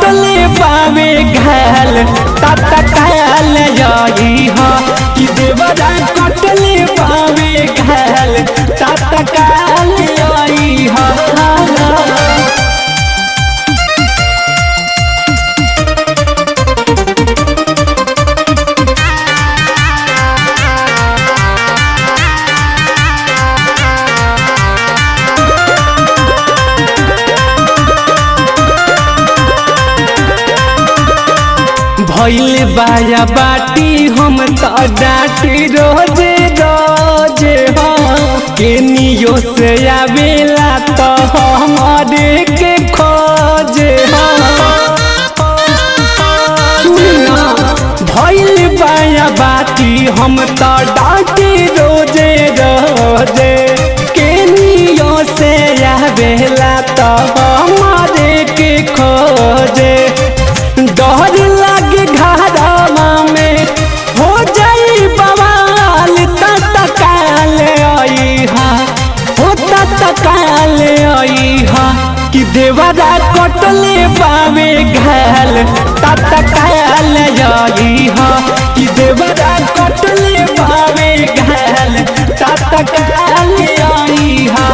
कटले पावे घाल तत काल जाई हा कि देवरा कटले पावे घाल तत काल जाई हा भैल बाया बाटी हम तो डाटी रोजे रोजे हो केनियो से आवेला तो हमारे के खोजे हो सुनिया भैल बाया बाटी हम तो डाटी रोजे रोजे केनियो से आवेला तो हमारे के खोजे डर लागे घरवा में हो जाई बवाल तत्काल आई हा हो तत्काल आई हा कि देवरा कटले पावे घाल तत्काल आई हा कि देवरा कटले पावे घाल तत्काल आई हा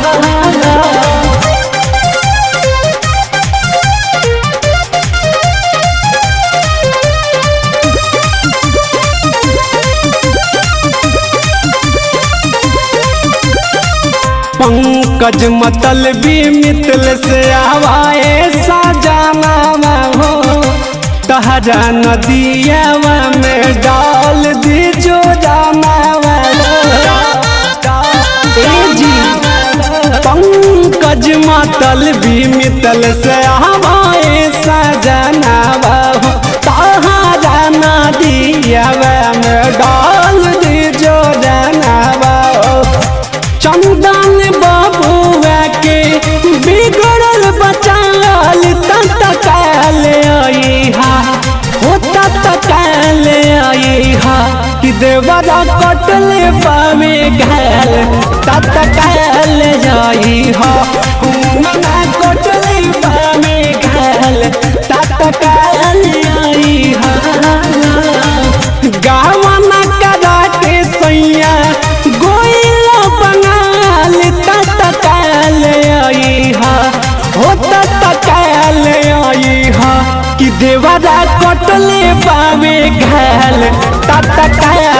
पंकज मतलबी मितल से आवाए सजाना हो तहरा नदियावा में डाल दी जो जाना जी पंकज मतलबी मितल से आवाए सजाना हो तहरा नदियावा में डाल दी जो जाना चंदन बाबुआ के बिगड़ल बचाल तत्काल आई हा हो तत्काल आई हा कि देवरा कटले पावे घाल तत्काल आई हा मना कटले पावे घाल तत्काल आई हा गावना करा के सैया गोइल बंगाल तत्काल आई हा हो तत्काल आई हा कि देवरा कटले पावे घाल तत्काल